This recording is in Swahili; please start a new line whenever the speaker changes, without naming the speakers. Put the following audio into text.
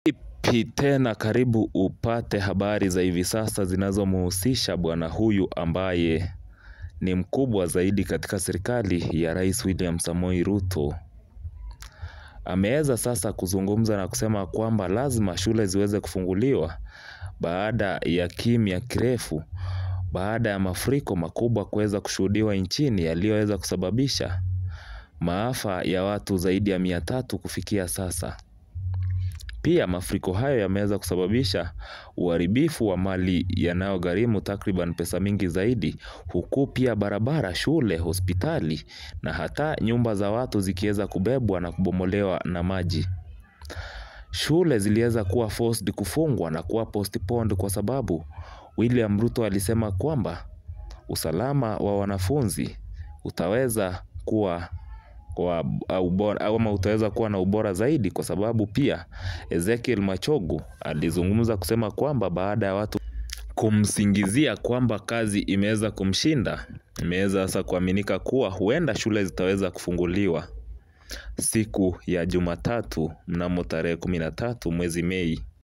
Vipi tena karibu upate habari za hivi sasa zinazomhusisha bwana huyu ambaye ni mkubwa zaidi katika serikali ya Rais William Samoei Ruto. Ameweza sasa kuzungumza na kusema kwamba lazima shule ziweze kufunguliwa baada ya kimya kirefu, baada ya mafuriko makubwa kuweza kushuhudiwa nchini yaliyoweza kusababisha maafa ya watu zaidi ya mia tatu kufikia sasa. Pia mafuriko hayo yameweza kusababisha uharibifu wa mali yanayogharimu takriban pesa mingi zaidi huku pia barabara, shule, hospitali na hata nyumba za watu zikiweza kubebwa na kubomolewa na maji. Shule ziliweza kuwa forced kufungwa na kuwa postponed kwa sababu William Ruto alisema kwamba usalama wa wanafunzi utaweza kuwa ama utaweza kuwa na ubora zaidi kwa sababu pia Ezekiel Machogu alizungumza kusema kwamba baada ya watu kumsingizia kwamba kazi imeweza kumshinda, imeweza sasa kuaminika kuwa huenda shule zitaweza kufunguliwa siku ya Jumatatu mnamo tarehe kumi na tatu mwezi Mei.